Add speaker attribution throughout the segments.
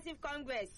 Speaker 1: progressive congress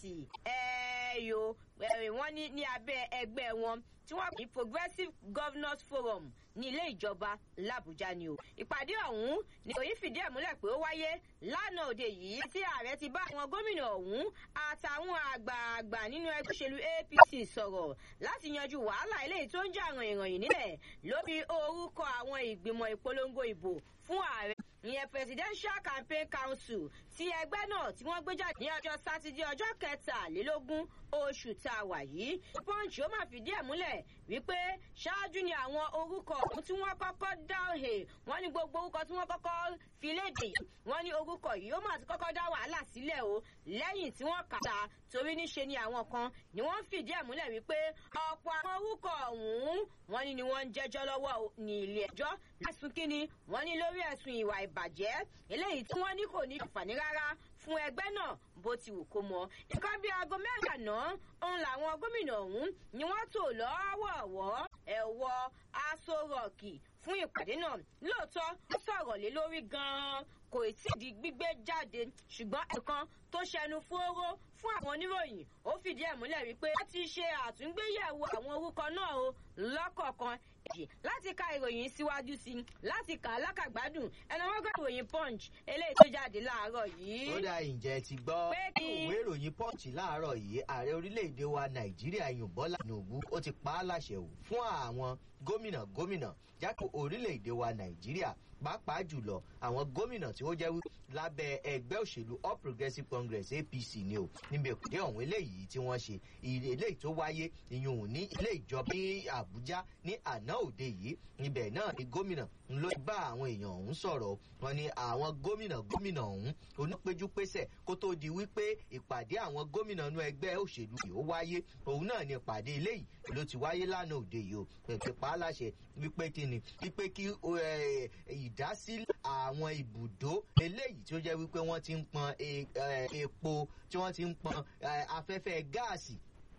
Speaker 1: ẹ̀ẹ́yò wọ́n ní ní abẹ́ ẹgbẹ́ wọn tí wọ́n pè ní progressive governors forum ní ilé ìjọba làbújá ni o ìpàdé ọ̀hún ni òyìn fìdí ẹ̀ múlẹ̀ pé ó wáyé lánàá òde yìí tí ààrẹ ti bá àwọn gómìnà ọ̀hún àtàwọn àgbààgbà nínú ẹgbẹ́ òṣèlú apc sọ̀rọ̀ láti yanjú wàhálà eléyìí tó ń jà ràn ìrànyìn nílẹ̀ lórí orúkọ àwọn ìgbìmọ̀ ìpolongo ìbò fún ààrẹ ìyẹn presidential campaign council ti ẹgbẹ́ náà tí wọ́n gbé jáde ní ọjọ́ sátidé ọjọ́ kẹtàlélógún oṣù tá a wà yìí. punch ó máa fìdí ẹ̀ múlẹ̀ wípé ṣáájú ni àwọn orúkọ ọ̀hún tí wọ́n kọ́kọ́ dá òhè wọ́n ní gbogbo orúkọ tí wọ́n kọ́kọ́ fi léde wọ́n ní orúkọ yìí ó máa ti kọ́kọ́ dá wàhálà sílẹ̀ o lẹ́yìn tí wọ́n kà á torí níṣe ni àwọn kan ni wọ́n fìdí ẹ̀ múlẹ̀ wípé ọ̀pọ̀ àwọn orúkọ ọ̀hún wọ́n ní ni wọ́n ń jẹ́jọ́ lọ́wọ́ ní ilé ẹjọ́ lẹ́sùn kínní wọ́n ní lórí ẹ̀sùn ìwà ìbàjẹ́ eléyìí tí wọ́n ní kò ní àǹfààní rárá fún ẹgbẹ́ náà bó ti wù kó mọ. nǹkan bíi aago mẹ́rin àná òun làwọn gómìnà ọ̀hún ni wọ́n tò lọ́wọ́ọ̀wọ́ ẹ̀wọ̀ aṣọ rọ̀ọ̀kì fún ìpàdé náà lóòótọ́ ó sọ̀rọ̀ lé lórí gan-an kò tí ì di gbígbé jáde ṣùgbọ́n ẹ̀kan tó ṣẹnu fóró fún àwọn oníròyìn ó fìdí ẹ̀ múlẹ̀ wípé wọ́n ti ṣe àtúngbéyẹ̀wò àwọn orúkọ náà o lọ́kọ̀ọ̀kan èjì láti ka ìròyìn síwájú sí i láti kà á lákàgbádùn ẹnu wọn gbọ́ ìròyìn punch eléyìí tó jáde láàárọ̀ yìí.
Speaker 2: ó dá ìjẹ́ ti gbọ́ ìwé ìròyìn punch láàárọ̀ yìí ààrẹ orílẹ̀-èdè wa nàìjíríà yùn bọ́lá tinubu ó ti pa á láṣẹ ò fún àwọn gómìnà gómìnà jákè orílẹ̀-èdè wa nàìjíríà pàápàá jùlọ àwọn gómìnà tí ó jẹ́ wí lábẹ́ ẹgbẹ́ òṣèlú all progressives congress apc ni o níbi ìpàdé ọ̀hún eléyìí tí wọ́n ṣe eléyìí tó wáyé ìyún ní ilé ìjọba ní àbújá ní àná òde yìí ibẹ̀ náà ni gómìnà ló bá àwọn èèyàn ọ̀hún sọ̀rọ̀ wọn ni àwọn gómìnà gómìnà ọ̀hún onípéjúpésẹ̀ kó tó di wípé ìpàdé àwọn gómìnà inú ẹgbẹ́ òṣèlú yìí ó wáyé òun náà ni ìpàdé eléyìí ló ti wáyé lánàá òde yìí o pẹ̀pẹ̀ pa á láṣẹ wípé kí ni wípé kí ìdásílẹ̀ àwọn ibùdó eléyìí tí ó jẹ́ wípé wọ́n ti ń pọn epo tí wọ́n ti ń pọn afẹ́fẹ́ gáàsì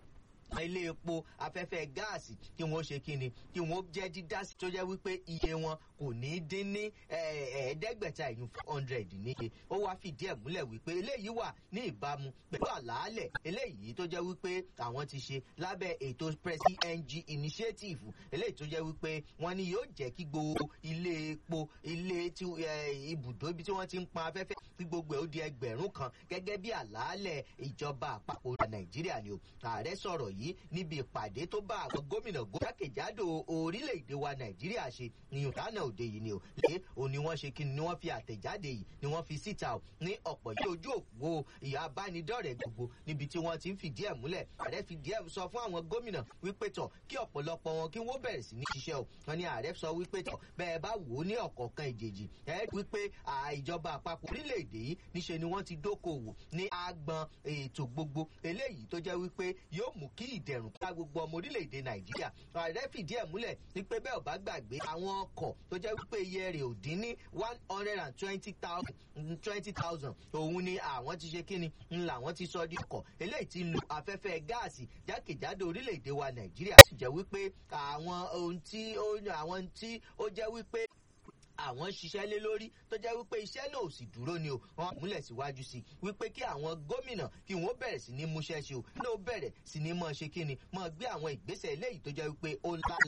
Speaker 2: ilé epo afẹ́fẹ́ gáàsì kí wọ́n ṣe kí ni kí wọ́n jẹ́ dídá sí tó jẹ́ wípé iye wọn kò ní dín ní ẹ̀ẹ́dẹ́gbẹ̀ta ìyún four hundred níye ó wá fìdí ẹ̀ múlẹ̀ wípé eléyìí wà ní ìbámu pẹ̀lú àlàálẹ̀ eléyìí tó jẹ́ wípé àwọn ti ṣe lábẹ́ ètò presi ng initiative eléyìí tó jẹ́ wípé wọ́n ní yóò jẹ́ kí gbogbo ilé epo ilé ibùdó ibi tí wọ́n ti ń pọn afẹ́fẹ́ kí gbogbo ẹ̀ ó di ẹgbẹ̀rún kan gẹ́gẹ́ bí àlàálẹ̀ ìjọba àpapọ̀ nàìjíríà ni o ààrẹ sọ̀rọ̀ yìí níbi ìpàdé tó bá àwọn gómìnà jákèjádò orílẹ̀-èdè wa nàìjíríà ṣe ní ìdáná òde yìí ni o lé òní wọ́n ṣe kí ni wọ́n fi àtẹ̀jáde yìí ni wọ́n fi síta o ní ọ̀pọ̀ yìí ojú òpó ìyá abánidọ́rẹ̀ gbogbo níbi tí wọ́n ti ń fìdí ẹ̀ múlẹ̀ ààrẹ fìdí ẹ̀ sọ fún àwọn gómìnà wípé tọ̀ kí ọ̀pọ̀lọpọ̀ wọn kí wọ́n bẹ̀rẹ̀ sí ní ṣiṣẹ́ o wọn ni ààrẹ sọ wípé tọ̀ bẹ́ẹ̀ bá wò ó ní ọ̀kọ̀ọ̀kan ìjèjì ẹ̀ wípé ìjọba àpapọ̀ orílẹ̀-èdè yìí níṣe ni wọ́n ti dókòwò ní agbọn ètò gbogbo eléyìí tó jẹ́ wípé yóò mú kí ìdẹ̀rùn ká gbogbo ọmọ orílẹ̀-èdè nàìjíríà ààrẹ fìdí ẹ̀ múlẹ̀ wípé bẹ́ẹ̀ ò bá gbàgbé àwọn ọkọ̀ tó jẹ́ wípé iye rẹ̀ ò dín ní one hundred and twenty thousand twenty thousand òun ni àwọn ti ṣe kíni ń làwọn ti sọ di ọkọ̀ eléyìí ti lu afẹ́fẹ́ gáàsì jákèjádò orílẹ̀-èdè wa nàìjíríà sì jẹ́ wípé àwọn ohun tí ó àwọn tí ó jẹ́ wípé àwọn ń ṣiṣẹ́ lé lórí tó jẹ́ wípé iṣẹ́ náà ò sì dúró ni o wọ́n múlẹ̀ síwájú sí i wípé kí àwọn gómìnà kí wọ́n bẹ̀rẹ̀ sí ní múṣẹ́ ṣe o ní ó bẹ̀rẹ̀ sí ní mọ̀ ṣe kí ni mọ̀ gbé àwọn ìgbésẹ̀ eléyìí tó jẹ́ wípé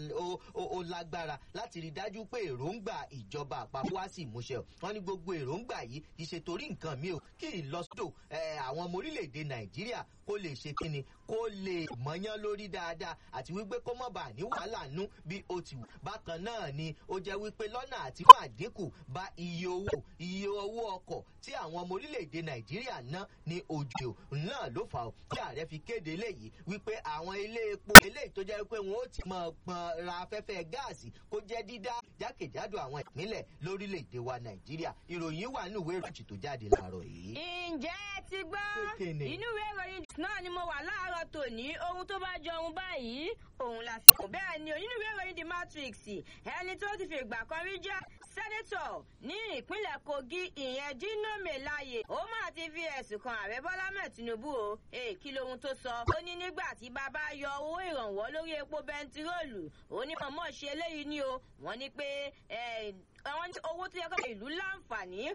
Speaker 2: ó lágbára láti rí dájú pé èròǹgbà ìjọba àpapọ̀ wá sí ìmúṣẹ o wọ́n ní gbogbo èròǹgbà yìí kì í ṣe torí nǹkan mi o kí ìlọsódò àwọn ọmọ orílẹ̀-èdè nàìjíríà kó lè ṣe kí ni kó lè mọ̀yán lórí dáadáa àti wípé kó mọ̀ bá ní wàhálà nú bí ó ti wù bákan náà ni ó jẹ́ wípé lọ́nà àti fún àdínkù bá iye owó iye owó ọkọ̀ tí àwọn ọmọ orílẹ̀-èdè nàìjíríà ná ní ojú náà ló fà ó tí ààrẹ fi kéde léyìí wípé àwọn ilé epo eléyìí tó jẹ́ wípé wọn ó ti mọ̀ pọn ra afẹ́fẹ́ gáàsì kó jẹ́ dídá jákèjádò àwọn ìpínlẹ̀ lórílẹ̀-èdè wa nàìjíríà ìròyìn wà nínú ìwé ìròyìn tó jáde láàárọ̀ yìí.
Speaker 1: ǹjẹ́ ẹ ti gbọ́ inú ìwé ìròyìn náà ni mo wà láàárọ̀ tòní ohun tó bá jọ ohun báyìí òun la fi kún bẹ́ẹ̀ ni nínú ìwé ìròyìn the matrix ẹni tó ti fi ìgbà kan rí jẹ́ sẹ́nẹ́tọ̀ ní ìpínlẹ̀ kogi ìyẹn dino melaye ó máa ti fi ẹ̀sùn kan ààrẹ bọ́lá mẹ́ẹ̀ tinubu o èè kí lohun tó sọ ó ní nígbà tí bàbá yọ owó ìrànwọ́ lórí epo bẹntiróòlù ó ní mọ̀mọ́ ṣe eléyìí ni o wọ́n ní pé owó tó yẹ kó ìlú láǹfààní